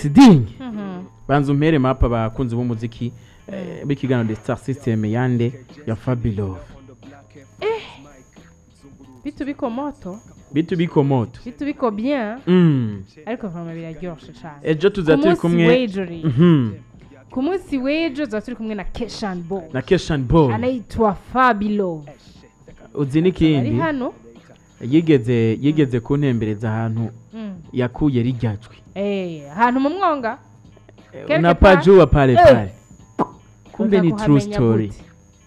tiding Mhm. banza umpere mapa abakunzi b'umuziki eh, b'ikiganiro the star system yande ya fabulov bitu biko moto bitu biko moto bitu biko bien Mm. ariko vama biraryoshe cane ejo tuza ku turi munsi kumwe w'ejo rero Mhm. ku munsi w'ejo tuba turi kumwe na keshan bo na keshan boy anaitwa fabilo uzi ari n'ikindi hano yigeze yigeze kuntembereza ahantu Mm. yakuye rijyajwe Eh, ahantu mu mwonga Quelque na part. pajuwa pale Eh. pale kumbe ni Uza true kuhamenya story gute?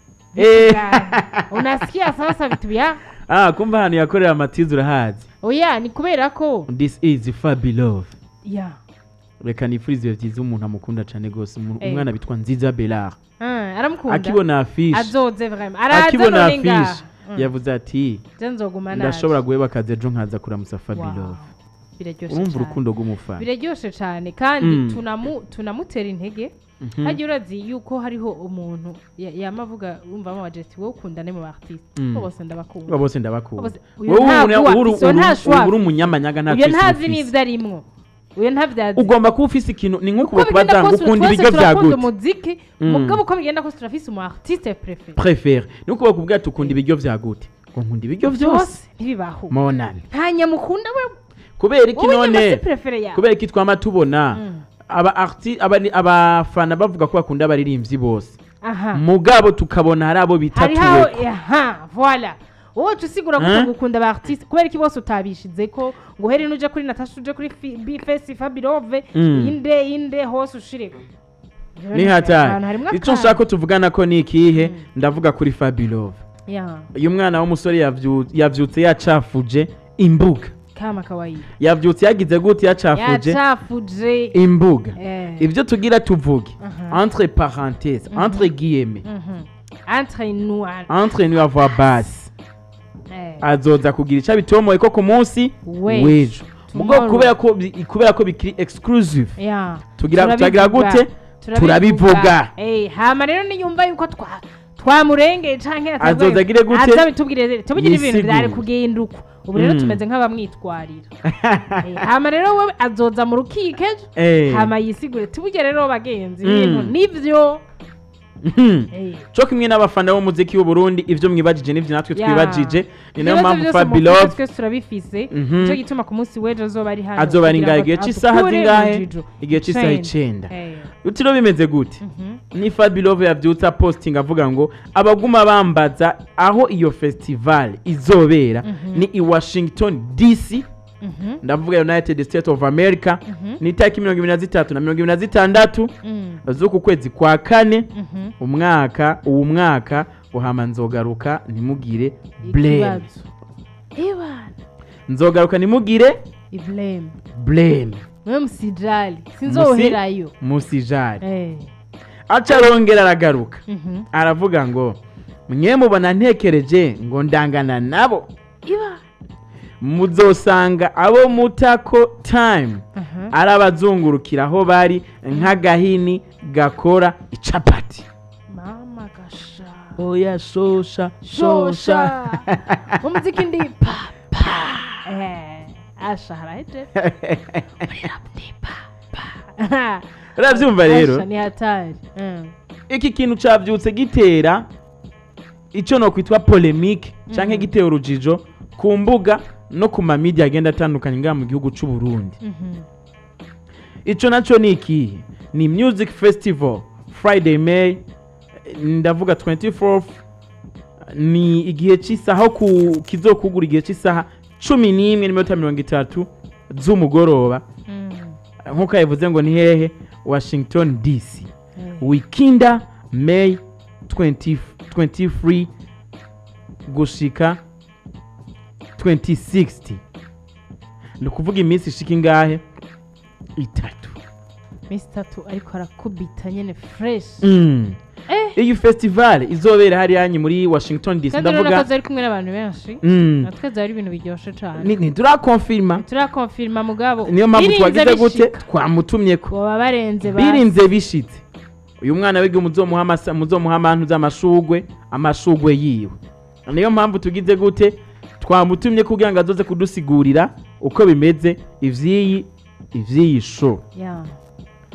Eh. Gani? unasikia sasa vitu vya ah kumbe ahantu yakorera amatizi urahazi oya ni kubera ko this is fabulov ya reka nifurize ibihe byiza umuntu amukunda cyane rwose umu- Eh. umwana bitwa nziza belar Ah, aramukunda akibona afishe azoze vraiment araza akibona none ngaha afishe Mm. yavuze ati je nzoguma naje ndashobora guheba akazi ejo nkaza kuramutsa fabulov Wow. biraryoshe urumva cyane urukundo rw'umufana biraryoshe cyane kandi Mm. tunamu tunamutera intege Mhm. hagiye urazi yuko hariho umuntu ya- yama avuga wumva amajeti wowe ukundane mu artiste Mm. ko bose ndabakunda Abo bose ndabakunda Bose- uyu wowe nta ubu- bwa uru- afise, uyu uru- nta shwa ubu uri umunyamanyaga nta uyu twese ntazi ufise. n'ivyo arimwo uyu ntabyazi ugomba kuba ufise ikintu ni nko uko kuba bigenda bazanga kose ukunda twese ibiryo bya turakunda gute umuziki Mm. mugabo uko bigenda kose turafise umu artiste préféré prefere ni uko bakubwira ati ukunda ibiryo bya gute ngo nkunda ibiryo byose byose ntibibaho monane nta nyamukunda we kubera iki wowe nyama none si préféré yawe kubera iki twama tubona Mm. aba arti abani- abafana bavuga ko bakunda abaririmbyi bose aha mugabo tukabona hari abo hariho bitatuweko aha voilà wowe uca usigura Hein? gute gukunda ba artiste kubera iki bose utabishize ko ngo uhere n'uje kuri natasha uje kuri Fi- bifesi fabirove Mm. inde inde hose ushireko ni hatari icyo nshaka ko tuvugana ko ni ikihe ndavuga kuri fabulove ya uyu mwana w'umusore yavyu- yavyutse yacafuje imbuga kama kawaida yavyutse yagize gute yacafuje yacafuje imbuga Eh. ibyo tugira tuvuge Aha. entre parenthèse entre guillemets Mhm. entre nous entre nous avoir base eh, azoza kugira icyo abitomoye ko ku munsi W'ejo. w'ejo mugo Tomorrow. kubera ko bi- kubera ko bikiri exclusive ya tugira Turabivuga. turagira gute turabivuga Eh, hama rero niyumva yuko twa twamurengeye canke atabwaye- Azoza agire gute? aza bitubwire tubigire ibintu Yisigure. byari kugenda uko ubu rero Mm. tumeze nk'abamwitwarira Eh, hama rero we azoza mu rukiko ejo Eh. hama yisigure tubugire rero bagenzi Mm. ibintu nivyo Mhm. Eh, cyo kimwe n'abafana b'umuziki w'u Burundi ivyo mwibajije n'ivyo natwe Ya. twibajije ni nayo ibibazo mpamvu byose mu Fabilove mutwe twese turabifise Mhm. nicyo gituma ku munsi w'ejo azoba ari hano azoba ari kugira ngahe ngo igihe cy'isaha adukure mu zingahe jijo. igihe cy'isaha Icenda. icenda Eh, utiro bimeze gute mhm. ni Fabilove yavyutse aposting avuga ngo abaguma bambaza aho iyo festival izobera Mhm. ni i Washington DC Mhm. ndavuga United States of America Mhm. ni itariki mirongo ibiri na zitatu na mirongo ibiri na zitandatu Mm. z'uku kwezi kwa kane Mhm. umwaka uwu mwaka uhama nzogaruka ntimugire blame ikibazo ibana nzogaruka ntimugire iblame blame mwe musijali sinzoherayo musijari Eh. aca arongera aragaruka Mhm. aravuga ngo mwe mubona ntekereje ngo ndangana nabo iba muzosanga abo mutako time Aha. ari abazungurukira aho bari nk'agahini gakora icapati mama gasha oya shosha shosha umuziki ndi pa pa eh asha haraje ndi pa pa urabyumva rero Asha ni hatari Mm. iki kintu cavyutse gitera ico nokwitwa polemique canke Mhm. gitera urujijo ku mbuga no ku mamidi agenda atandukanye ngaha mu gihugu c'u Burundi Mhm. ico naco ni ikihe ni music festival friday may ndavuga 24th ni igihe cy'isaha aho ku kizokugura igihe cy'isaha cumi n'imwe n'iminota mirongo itatu z'umugoroba Mm. nk'uko yabivuze ngo ni hehe washington dc Eh. wikinda may 20 23 gushika 2060 ni ukuvuga iminsi ishika ingahe itatu Miss Tatu ariko arakubita nyene fresh Mm. eh iyi festival izobera hariya hanyu muri washington dc kandi urabona ko ndavuga zari kumwe n'abantu benshi Mm. natwe zari ibintu biryoshye cyane Ni- ntiturakonfirma turakonfirma mugabo niyo mpamvu birinze twagize gute bishika. twamutumye ko baba barenze basi. birinze bishitse uyu mwana wiga muzomuha amasa- muzomuha amantu z'amashugwe amashugwe yiwe niyo mpamvu tugize gute twamutumye kugira ngo azoze kudusigurira uko bimeze ivy'iyi ivy'iyi show Ya.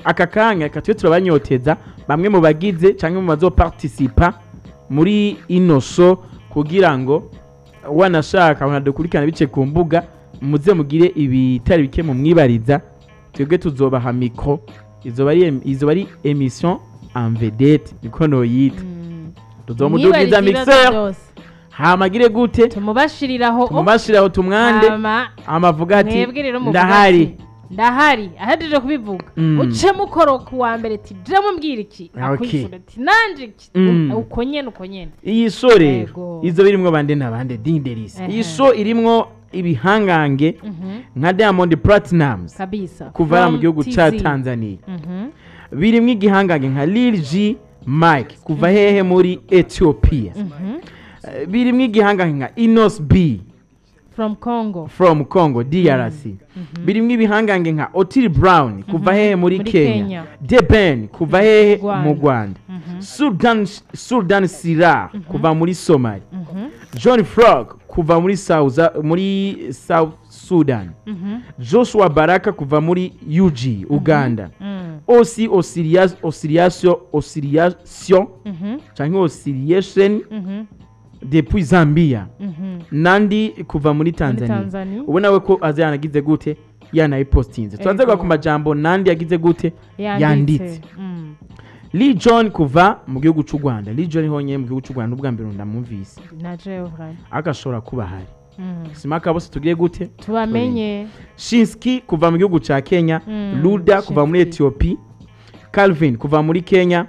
aka kanya reka tube turabanyoteza bamwe mu bagize cyangwa mu bazopartisipa muri ino show kugira ngo wanashaka abantu dukurikirana bice ku mbuga muze mugire ibitari bike mu mwibariza twebwe tuzobaha mikro izoba ari em- izoba ari emission en vedette niko noyita Mm. tuzomudugiza Mwibarize ibibazo mixer byose. hamagire gute tumubashiriraho tumubashiraho tumwande hama amavuga ati mwebwe rero muvuga ndahari ati, ndahari ahejeje kubivuga Mm. uce mukoro ku wa mbere ati je mumbwira iki Ah, okay. akwishura ati nanje iki Mm. uko nyene uko nyene iyi so rero Yego. izo birimwo bande na bande dinderisi Ehe. iyi so irimwo ibihangange Mhm. nka diamond platinums kabisa kuva hariya mu From gihugu ca TZ. tanzania Mhm. birimwo igihangange nka lil g mike kuva hehe muri ethiopia Mhm. Eh, birimwo igihangange nka inos b from congo from congo drc birimwo ibihangange nka otil brown kuva hehe muri Muri kenya Kenya. deben kuva hehe Rwanda. mu rwanda Mhm. sudan sudan sira kuva muri somali Mhm. john frog kuva muri south, muri south sudan Mhm. joshua baraka kuva muri ug uganda Mm. osi Osirias- osiriation osiriation Mhm. cyangwa osiriation Mhm. depuis zambia Mhm. nandi kuva muri Muri tanzania tanzania ubona we ko aza yanagize gute yanayipostinze tubanze Ego. ku majambo nandi yagize gute yanditse yanditse Mm. lee john kuva mu gihugu cy'u rwanda lee john honyine mu gihugu cy'u rwanda n'ubwa mbere ndamwumvise na jewe vraimen. agashobora kuba ahari Mm. simaka bose tugiye gute tubamenye shinski kuva mu gihugu cya kenya Mm, luda kuva muri Shinski. etiyopi calvin kuva muri kenya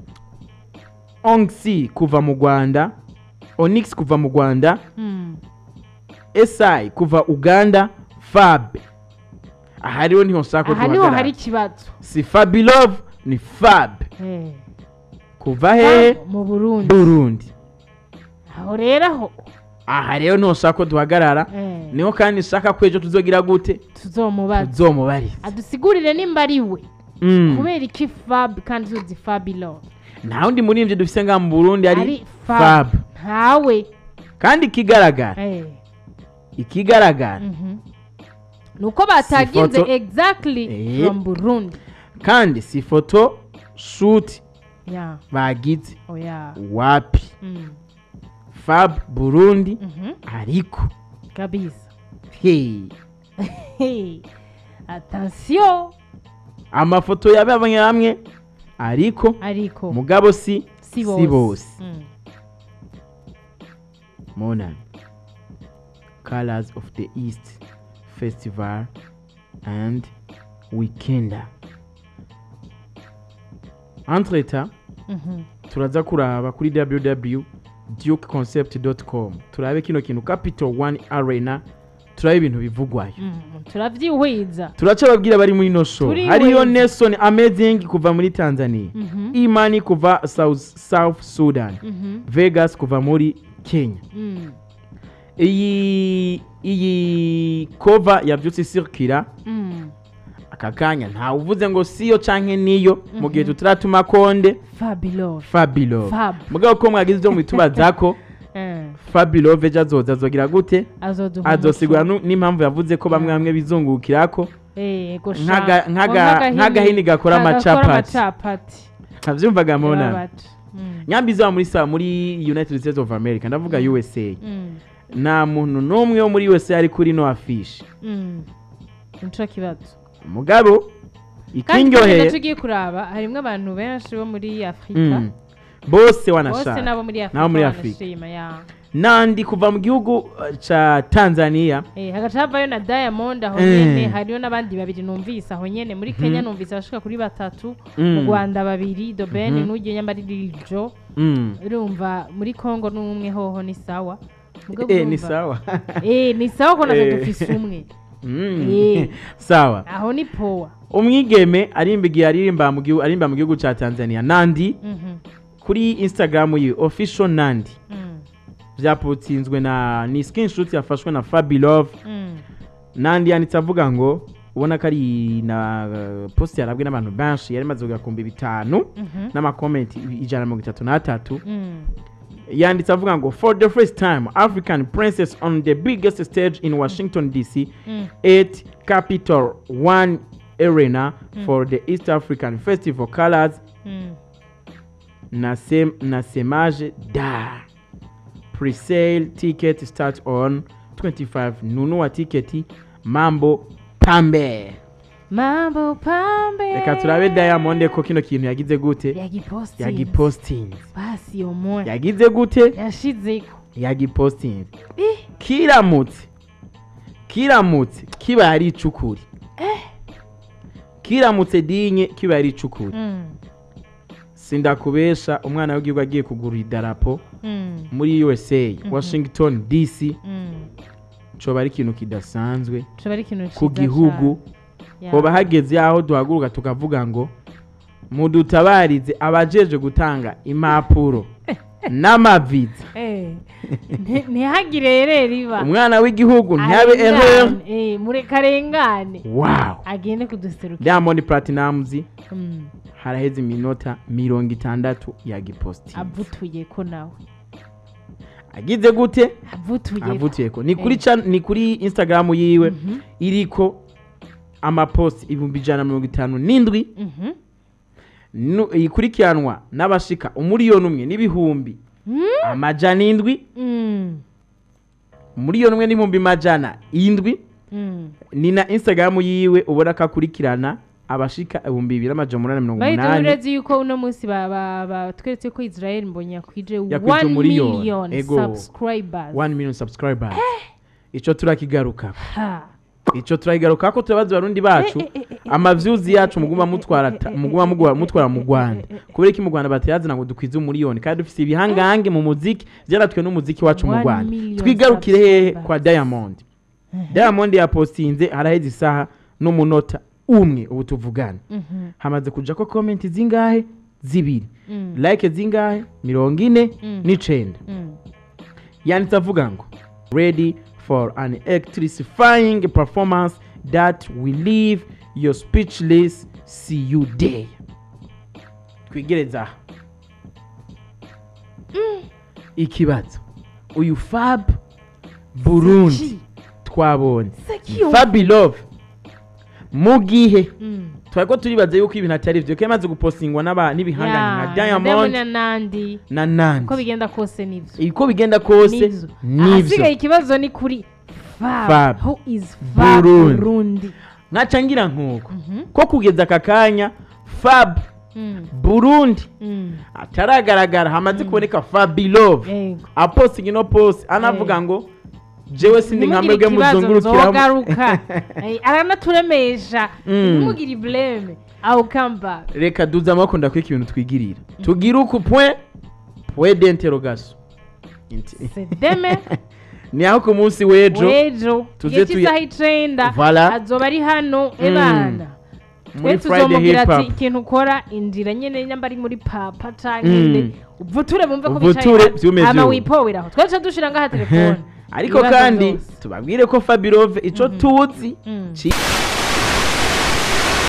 ongsi kuva mu rwanda onyx kuva mu rwanda Mm. si kuva uganda fab aha rero niho nshaka ko aha niho duhagarara hari ikibazo si fabilove ni fab Eh. kuva hehe mu burundi burundi aho rero aho aha rero niho nshaka ko duhagarara Eh. niho kandi nshaka ko ejo tuzogira gute tuzomubaza tuzomubariza adusigurire nimba ari we Mm. kubera iki fab kandi tuzi fabilo nta wundi muririmbyi dufise ngaha mu burundi ari ari fab fab ntawe kandi ikigaragara Eh. ikigaragara Mhm. ni uko bataginze foto- exactly Eh. from burundi kandi si foto shuti ya bagize oya wapi Mm. fab burundi Mhm. ariko kabisa hey, Hey. attention amafoto ya bamwe bamwe ariko ariko mugabo si si si bose Mm. monani colors of the east festival and weekender entreta Mhm. turaza kuraba kuri www dukeconcept.com turabe kino kintu capital one arena turabe ibintu bivugwayo Mm. turavyihwiza turaca babwira bari muri ino show Turi hariyo wezi. nelson amazing kuva muri tanzania Mhm. imani kuva south, south sudan Mhm. vegas kuva muri kenya Mm. iyi iyi kova yabyutse isirikira Mm. aka kanya ntawe uvuze ngo siyo canke niyo mu gihe tutaratuma konde fabilo fabilove fab mugabo ko mwagize ibyo mubitubazako Eh. fabilove ejo azoza azogira gute azoduha azosigura umuco. nu- n'impamvu yavuze ko bamwe bamwe bizungukirako Eh, gosha. Nk'aga- nk'aga- Ngo nk'agahini- nk'agahini gakora gakora amacapati. amacapati ntavyumvaga mubona Babati. Mm. nyambi izaba muri sa muri united states of america ndavuga usa Mm. nta muntu n'umwe wo muri usa ari kuri no afishi Mm. nico kibazo mugabo kandi kandi ikindyoheye naco ugiye kuraba harimwo abantu benshi bo muri afurika Mm. bose bose wanashaka nabo muri afurika Nabo muri Afurika. banashima ya nandi kuva mu gihugu uh, ca tanzania Eh, hagaca havayo na diamond aho Eh. nyene hariyo n'abandi babiri numvise aho nyene muri kenya numvise abashika kuri batatu mu Mm. rwanda babiri dobeni Mhm. n'ugiye nyamba ari liljo Mm. urumva muri congo n'umwe hoho ni sawa Mugabo Eh, ni urumva- sawa Eh, ni sawa ko natwe Eh. dufise umwe Mm. Eh. sawa aho ni powa umwigeme arimba igihe aririmba mu gihugu arimba mu gihugu ca tanzania nandi Mhm. kuri instagram yiwe official nandi Mm. vyaputsinzwe na ni screenshot yafashwe na fabilove Mm. nandi yanditse avuga ngo ubona ko ari na uh, post yarabwe n'abantu benshi yari imaze kugakumbi bitanu Mhm. n'amakomenti ijana na mirongo itatu n'atatu Mm. yanditse avuga ngo for the first time african princess on the biggest stage in washington dc Mm. at capital one arena for the east african festival colors Mm. nasem, nasemaje da presale ticket start on 25 nunua tiketi mambo pambe mambo pambe reka turabe diamond ko kino kintu yagize gute yagipostinze yagipostinze basi omwe yagize gute yashizeko yagipostinze Eh, kiramutse kiramutse kiba ari icukuri kiramutse dinye kiba ari icukuri mm, sindakubesha umwana w'igihugu agiye kugura idarapo mm, muri usa washington dc mm. coba ari ikintu kidasanzwe coba ari ikintu ku ciza gihugu cane. Ya. hoba hageze aho duhaguruka tukavuga ngo mudutabarize abajeje gutanga impapuro n'amaviza Eh, nti- ntihagire rero riba umwana w'igihugu ntihabe erreur Arengane, eh, mureka arengane wow agende kuduserukira diamond platinumz Mm, haraheze iminota mirongo itandatu yagipostinze avutuye ko nawe agize gute avutuye ko. avutuye ko ni kuri Eh. chan- ni kuri instagram yiwe Mhm, iriko amaposti ibihumbi ijana na mirongo itanu n'indwi mhm. nu- ikurikiranwa n'abashika umuriyoni umwe n'ibihumbi Mm, amajana indwi mm, umuriyoni umwe n'ibihumbi majana indwi mm. ni na instagram yiwe ubona ko akurikirana abashika ibihumbi bibiri n'amajana umunani na mirongo bahita umunani urezi yuko uno munsi ba- ba- batweretse ko israel mbonye yakwije Yakwije 1 umuriyoni. million Ego. subscribers 1 million subscribers ico turakigaruka Ha. ico turakigaruka ko turabaza abarundi bacu Eh, eh, eh, eh, amavyuzi yacu muguma mutwara ta- eh, eh, muguma eh, mugwa- eh, mutwara eh, mu eh, Rwanda eh, eh, eh. kubera ko mu Rwanda batayazana ngo dukwize umuriyoni kandi dufise ibihangange mu muziki vyaratwe n'umuziki wacu mu One Rwanda million twigarukire hehe subscribers. kwa Diamond Diamond yapostinze haraheze isaha n'umunota umwe ubu tuvugana Mhm, hamaze kuja ko comment zingahe zibiri mm, like zingahe mirongo ine Mm. n'icenda mm. yanditse avuga ngo ready for an electrifying performance that will leave your speechless see you day twigereza aha ikibazo uyu fab burundi Seki. twabonye Seki fabi love mu gihe Mm. twari ko turibaza yuko ibintu atari byo ko yamaze gupostingwa n'aba- n'ibihangane Ya, nka diamond na nandi na nandi uko bigenda kose nivyo uko bigenda kose nivyo nivyo ahasigaye ikibazo ni kuri Fab. fab who is fab Burundi. burundi nkaca ngira nk'uko Mhm. ko kugeza aka kanya fab Mm, burundi mm. ataragaragara hamaze kuboneka fabilove Yego. apostingi no post anavuga ngo jewe sindi nka Ntimugire mwebwe ikibazo muzungurukiramo nzogaruka Eh, aranaturemesha Mm. ntimugire ibleme aho kamba reka duze amaboko ndakwika ibintu twigirira tugire uku point point d'interrogation Inti- sedeme ni aho ku munsi w'ejo wejo tuze igihe tuya- cy'isaha icenda Voilà. azoba ari hano ebana twe muri friday tuzomubwira hip ati hop ikintu ukora injira nyene nyamba ari muri papa canke Mm. nde uvuture bumve ko Uvuture, vyume hama vyume. wipoweraho twe tuca dushira ngaha telefone ariko Ibibazo kandi vyose. tubabwire ko fabilove ico tuzi Mm. ci-